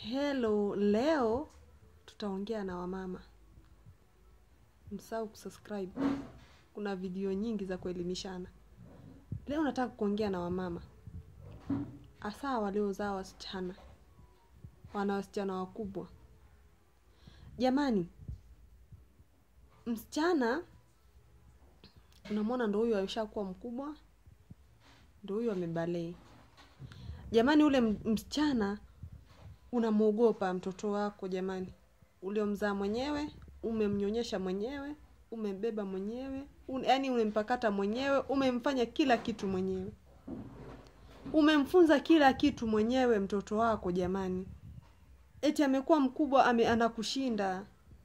Hello, leo tutaongea na wamama. Msahau kusubscribe. Kuna video nyingi za kuelimishana. Leo nataka kuongea na wamama. Hasa waliozaa wasichana. Wana wasichana wakubwa. Jamani, msichana unamwona ndo huyu ameshakuwa mkubwa, ndo huyu amebalee. Jamani, ule msichana unamwogopa mtoto wako jamani, uliomzaa mwenyewe, umemnyonyesha mwenyewe, umembeba mwenyewe, un, yaani umempakata mwenyewe, umemfanya kila kitu mwenyewe, umemfunza kila kitu mwenyewe mtoto wako jamani. Eti amekuwa mkubwa ame, anakushinda,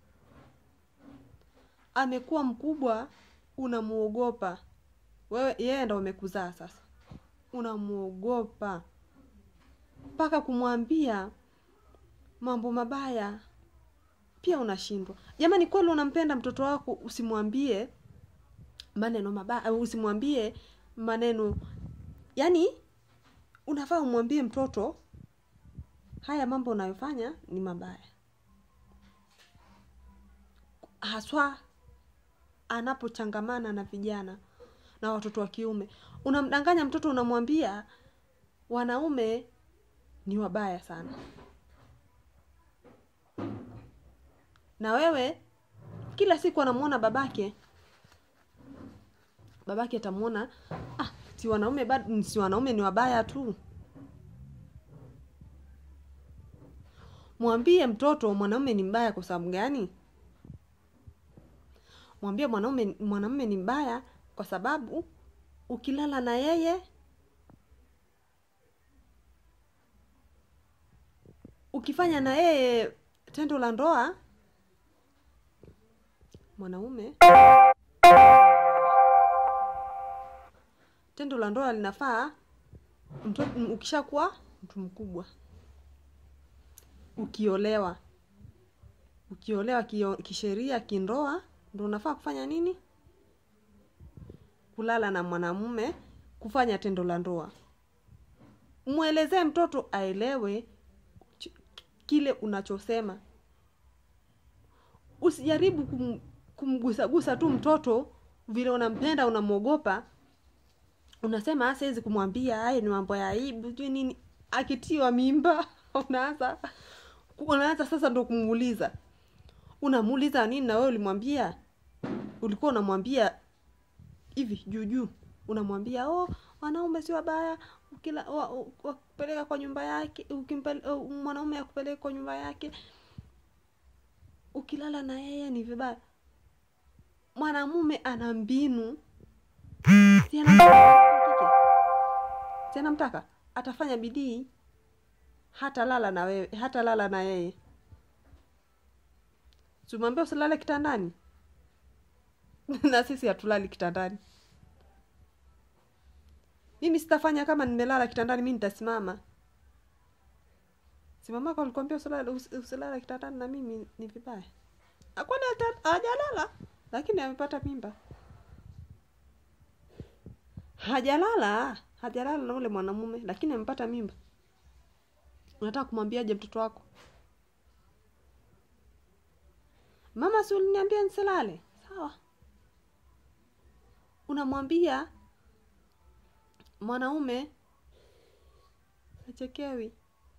amekuwa mkubwa, unamuogopa wewe, yeye ndo umekuzaa sasa, unamuogopa mpaka kumwambia mambo mabaya pia unashindwa. Jamani, kweli unampenda mtoto wako, usimwambie maneno mabaya au usimwambie maneno yani, unafaa umwambie mtoto haya mambo unayofanya ni mabaya, haswa anapochangamana na vijana na watoto wa kiume. Unamdanganya mtoto, unamwambia wanaume ni wabaya sana, na wewe kila siku anamwona babake, babake atamwona ah, si wanaume bado, si wanaume ni wabaya tu. Mwambie mtoto mwanaume ni mbaya kwa sababu gani? Mwambie mwanaume mwanamume ni mbaya kwa sababu ukilala na yeye ukifanya na yeye tendo la ndoa mwanaume tendo la ndoa linafaa mtoto ukishakuwa mtu mkubwa ukiolewa ukiolewa kio, kisheria kindoa ndo unafaa kufanya nini kulala na mwanamume kufanya tendo la ndoa mwelezee mtoto aelewe kile unachosema usijaribu kum, kumgusagusa tu mtoto vile unampenda unamwogopa unasema siwezi kumwambia haya ni mambo ya aibu sijui nini akitiwa mimba unaanza unaanza sasa ndo kumuuliza unamuuliza nini na wewe ulimwambia ulikuwa unamwambia hivi juu juu unamwambia oh wanaume si wabaya ukila wakupeleka kwa nyumba yake ukimpele, uh, mwanaume akupeleka kwa nyumba yake ukilala na yeye ni vibaya mwanamume ana mbinu si anamtaka si anamtaka atafanya bidii hata lala na wewe hata lala na yeye tumwambia usilale kitandani na sisi hatulali kitandani mimi sitafanya kama nimelala kitandani mi nitasimama simamako alikwambia usilale usilala kitandani na mimi ni vibaya akwani hajalala lakini amepata mimba hajalala hajalala na ule mwanamume lakini amepata mimba unataka kumwambiaje mtoto wako mama si uliniambia nisilale sawa unamwambia mwanaume achekewi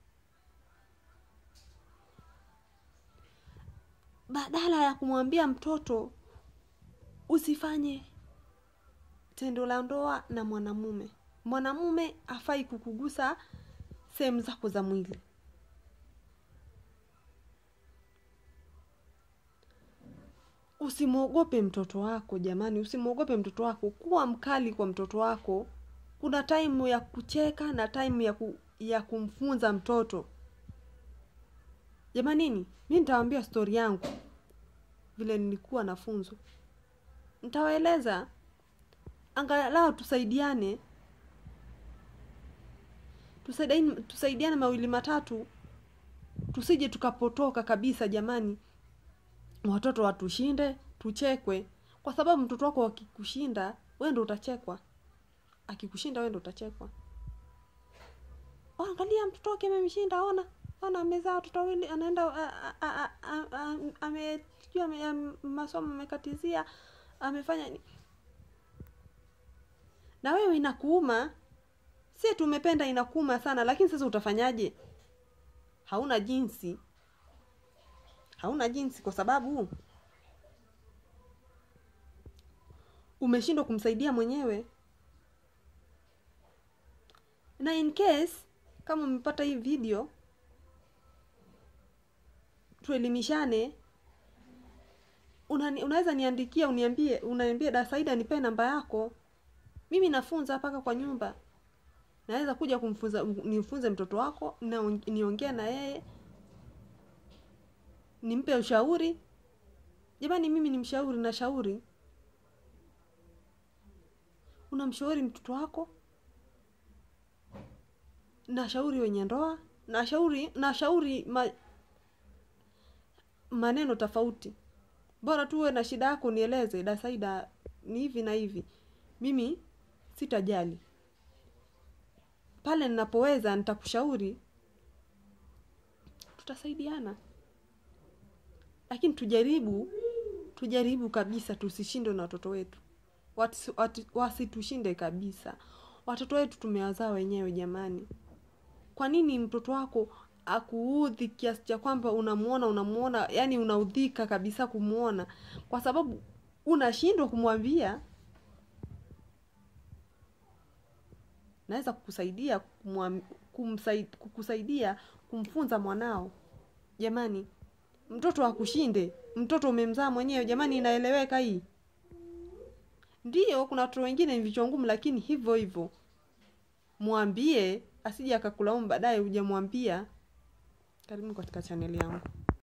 badala ya kumwambia mtoto usifanye tendo la ndoa na mwanamume mwanamume afai kukugusa sehemu zako za mwili usimwogope mtoto wako jamani usimwogope mtoto wako kuwa mkali kwa mtoto wako kuna taimu ya kucheka na taimu ya, ku, ya kumfunza mtoto jamanini mi nitawambia stori yangu vile nilikuwa nafunzwa ntawaeleza angalau tusaidiane tusaidiane, tusaidiane mawili matatu tusije tukapotoka kabisa jamani watoto watushinde tuchekwe kwa sababu mtoto wako akikushinda we ndo utachekwa akikushinda we ndo utachekwa oh, angalia mtoto wake amemshinda ona ona amezaa watoto wawili anaenda a- a- a- a- a- ame sijui ame- am- masomo amekatizia amefanya ni- na wewe inakuuma si tumependa inakuuma sana lakini sasa utafanyaje hauna jinsi hauna jinsi kwa sababu umeshindwa kumsaidia mwenyewe na in case kama umepata hii video tuelimishane Unani, unaweza niandikia uniambie unaniambia dasaida nipe namba yako mimi nafunza mpaka kwa nyumba naweza kuja kumfunza nimfunze mtoto wako na niongee na yeye nimpe ushauri jamani mimi ni mshauri na shauri unamshauri mtoto wako na shauri wenye ndoa na shauri na shauri ma, maneno tofauti bora tu uwe na shida yako nieleze dasaida ni hivi na hivi mimi sitajali pale ninapoweza nitakushauri tutasaidiana lakini tujaribu tujaribu kabisa tusishindwe na watoto wetu Watu- watu- wasitushinde kabisa watoto wetu tumewazaa wenyewe jamani kwa nini mtoto wako akuudhi kiasi cha kwamba unamuona unamuona yani unaudhika kabisa kumuona kwa sababu unashindwa kumwambia naweza kukusaidia kumwam- kumsai- kukusaidia kumfunza mwanao jamani mtoto akushinde mtoto umemzaa mwenyewe jamani inaeleweka hii ndiyo kuna watoto wengine ni vichwa ngumu lakini hivyo hivyo mwambie asije akakulaumu baadaye hujamwambia karibu katika chaneli yangu